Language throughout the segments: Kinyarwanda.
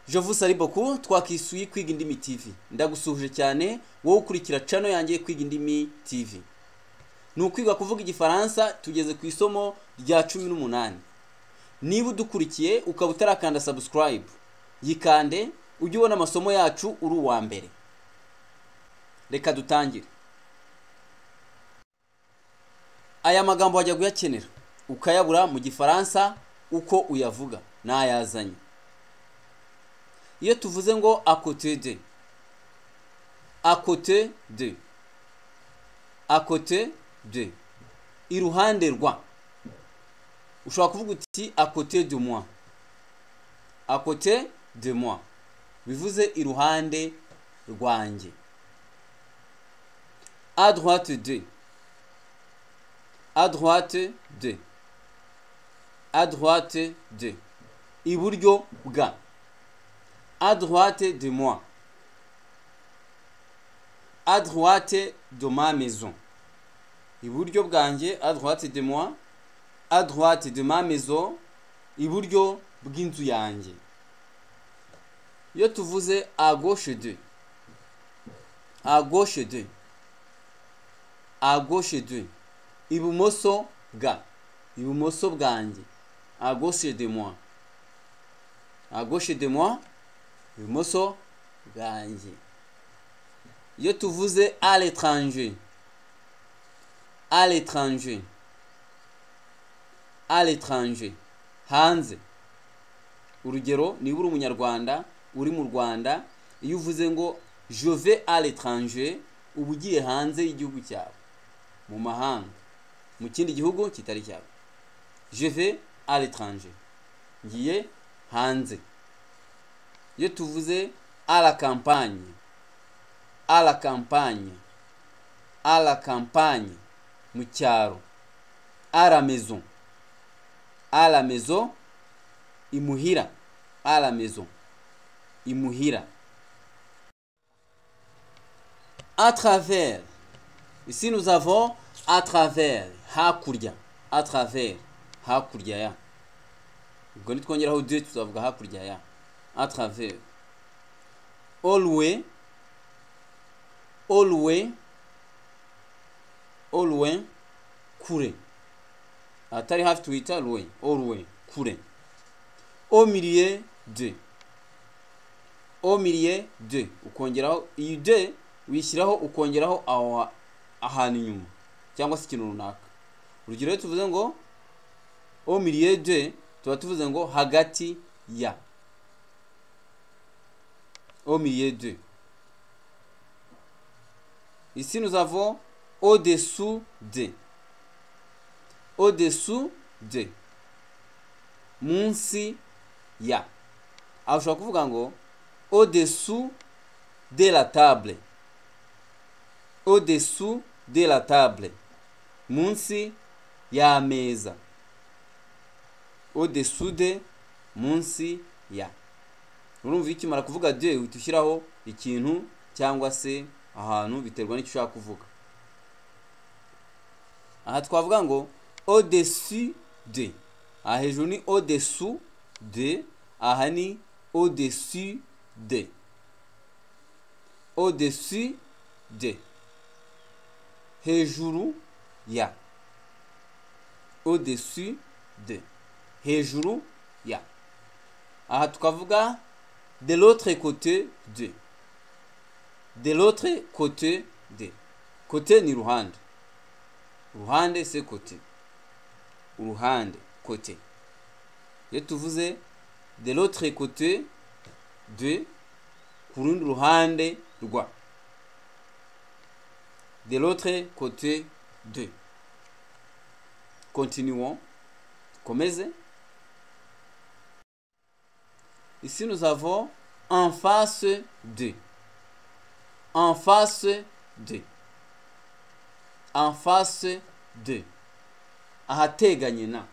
jovu sariboku twakisuye kwiga indimi tv ndagusuhuje cyane wowe ukurikira cano yanjye kwiga indimi tv ni ukwiga kuvuga igifaransa tugeze ku isomo rya cumi n'umunani niba udukurikiye ukaba utarakanda subscribe yikande ujye ubona amasomo yacu uri uwa mbere reka dutangire aya magambo wajya kuyakenera ukayabura mu gifaransa uko uyavuga ntayazanye iyo tuvuze ngo akote de akote de akote de iruhande rwa ushobora kuvuga uti akote de moi akote de moi bivuze iruhande rwanjye à droite de à droite de à droite de iburyo bwa à droite de moi à droite de ma maison iburyo bwanjye à droite de moi à droite de ma maison iburyo bw'inzu yanjye iyo tuvuze à gauche de à gauche de à gauche de ibumoso bwa ibumoso bwanjye à gauche de moi à gauche de moi ibumoso bwanjye iyo tuvuze à l'étranger à l'étranger à l'étranger hanze urugero niba uri umunyarwanda uri mu rwanda iyo uvuze ngo je vais à l'étranger uba ugiye hanze y'igihugu cyawe mu mahanga mu kindi gihugu kitari cyawe je vais à l'étranger ngiye hanze iyo tuvuze à la campagne à la campagne à la campagne mu cyaro à la maison à la maison imuhira à la maison imuhira à travers ici nous avons à travers hakurya à travers hakurya ya ubwo nitwongeraho de tuzavuga hakurya ya à travers olwe olwe olwe kure atari hafi twita loin olwe kure au milieu de au milieu de ukongeraho iyi de wishyiraho ukongeraho aho ahantu inyuma cyangwa se ikintu runaka urugero iyo tuvuze ngo au milieu de tuba tuvuze ngo hagati ya au milieu de ici nous avons au dessous de au dessous de munsi ya aho ushobora kuvuga ngo au dessous de la table au dessous de la table munsi y'ameza au dessous de munsi ya urumva iyo ukimara kuvuga de uhita ushyiraho ikintu cyangwa se ahantu biterwa n'icyo ushaka kuvuga aha twavuga ngo au dessus de aha hejuru ni au dessous de aha ni au dessus de au dessus de hejuru ya au dessus de hejuru ya aha tukavuga de l'autre côté de de l'autre côté de côté ni ruhande ruhande se côté uruhande côté iyo tuvuze de l'autre côté de ku rundi ruhande rwa de l'autre côté de continuons komeze ici nous avons en face de en face de en face de ahateganye na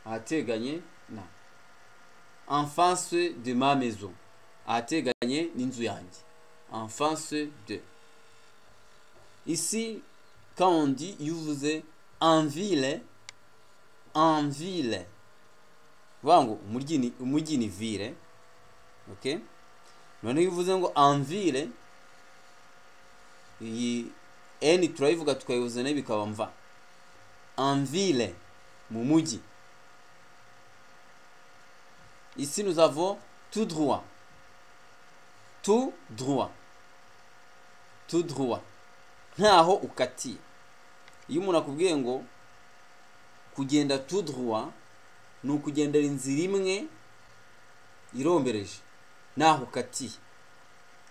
ahateganye na en face de ma maison ahateganye n'inzu yanjye en face de ici quand on dit iyo uvuze en ville en ville bivuga ngo umujyi ni ville okay noneho iyo uvuze ngo anvire iyi eni turayivuga tukayihuza nayo bikaba mva anvire mu mujyi ici nous avons tout droit tout droit tout droit ntaho ukatiye iyo umuntu akubwiye ngo kugenda tout droit ni ukugendera inzira imwe irombereje naho ukatiye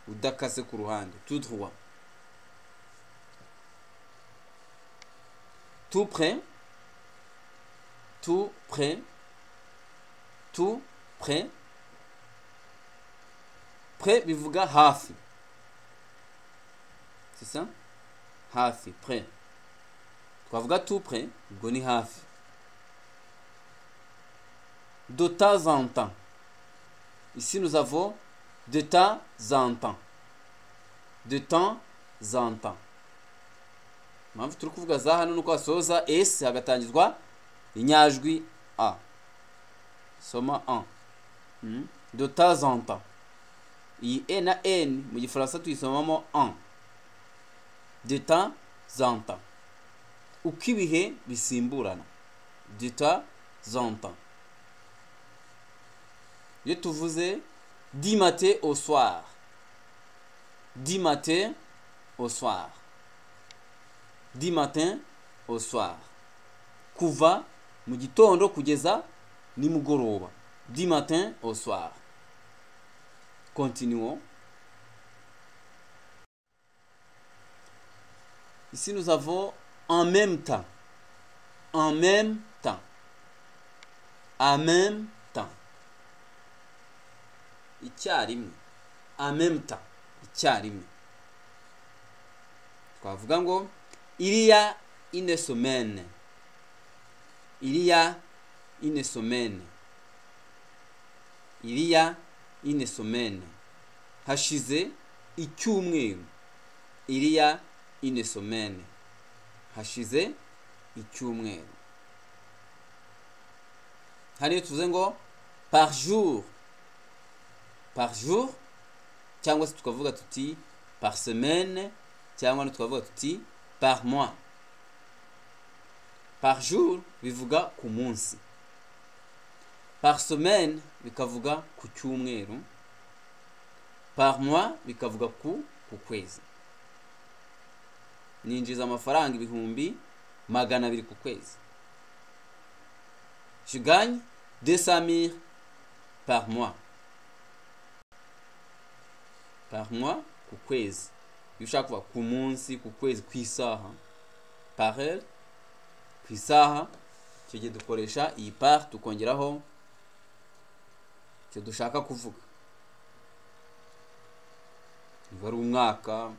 udakase ku ruhande tout droit tout près tout près tout près près bivuga hafi c'est ça hafi près twavuga tout près ubwo ni hafi de temps en temps ici nous avons de temps en temps de temps en temps impamvu turi kuvuga za hano ni uko hasoza esi hagatangizwa inyajwi a soma a de temps en temps iyi e na n mu gifaransa tuyisomamo a de temps en temps uko ibihe bisimburana de temps en temps iyo tuvuze di matin au soir di matin au soir di matin au soir kuva mu gitondo kugeza nimugoroba di matin au soir continuons ici nous avons en même temps en même temps en même temps icyarimwe en même temps icyarimwe twavuga ngo iriya ine somene iriya ine somene iriya ine somene hashize icyumweru iriya ine somene hashize icyumweru hariyo tuvuze ngo par jour par jour cyangwa se tukavuga tuti par semaine cyangwa tukavuga tuti par mois par jour bivuga ku munsi par semaine bikavuga ku cyumweru par mois bikavuga ku ku kwezi ninjiza amafaranga ibihumbi magana abiri ku kwezi je gagne deux cent mille par mois par mois ku kwezi iyo ushaka kuva ku munsi ku kwezi ku isaha parel ku isaha icyo gihe dukoresha iyi pari tukongeraho icyo dushaka kuvuga niba ari umwaka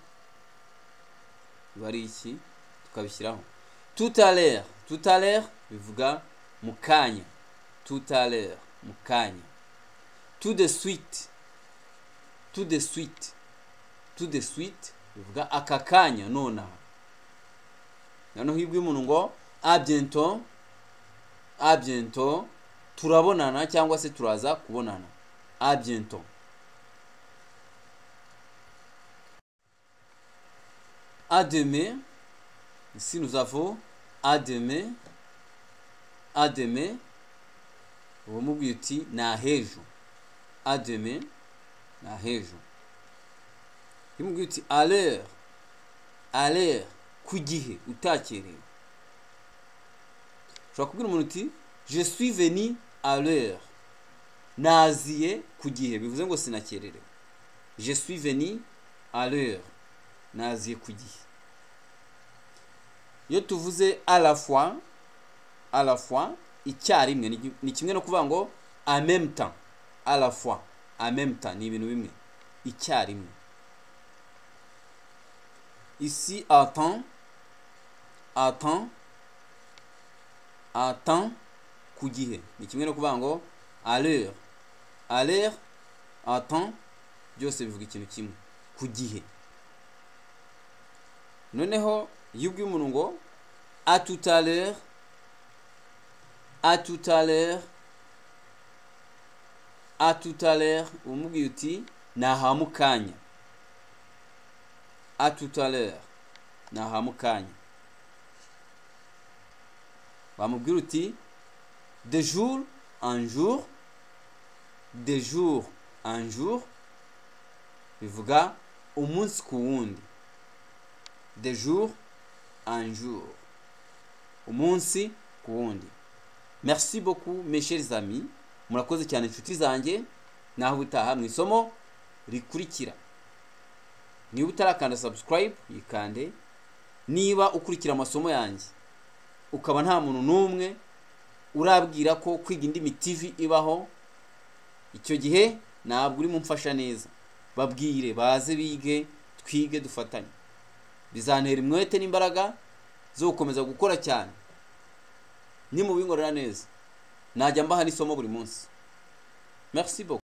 niba ari iki tukabishyiraho tutalere tutalere bivuga mu kanya tutalere mu kanya tout de suite tout de suite tout de suite bivuga aka kanya nonaha noneho iyo umuntu ngo abyento abyento turabonana cyangwa se turaza kubonana abyento ademe ici nous avons ademe ademe uba umubwiye uti ni ahejo ademe ni ahejo iyo umubwiye uti alere alere ku gihe utakerewe ushobora kubwira umuntu uti je suis veni alere naziye ku gihe bivuze ngo sinakererewe je suis veni alere naziye ku gihe iyo tuvuze arafwa arafwa icyarimwe ni kimwe no kuvuga ngo amemta arafwa amemta ni ibintu bimwe icyarimwe ici attend attend attend ku gihe ni kimwe no kuvuga ngo alere alere attend byose bivuga ikintu kimwe ku gihe noneho iyo ubwiye umuntu ngo a tout à l'heure a tout à l'heure a tout à l'heure umubwiye uti naha mukanya a tout à l'heure naha mukanya bamubwira uti de jour en jour de jour en jour bivuga umunsi ku wundi de jour en jour umunsi ku wundi merci beaucoup mes chers amis murakoze cyane inshuti zanjye naho utaha mu isomo rikurikira niba utarakanda subscribe yikande niba ukurikira amasomo yanjye ukaba nta muntu n'umwe urabwira ko kwiga indimi TV ibaho icyo gihe ntabwo urimo mfasha neza babwire baze bige twige dufatanye bizantera umwete n'imbaraga zo gukomeza gukora cyane nimubingorera neza najya mbaha n'isomo buri munsi merci beaucoup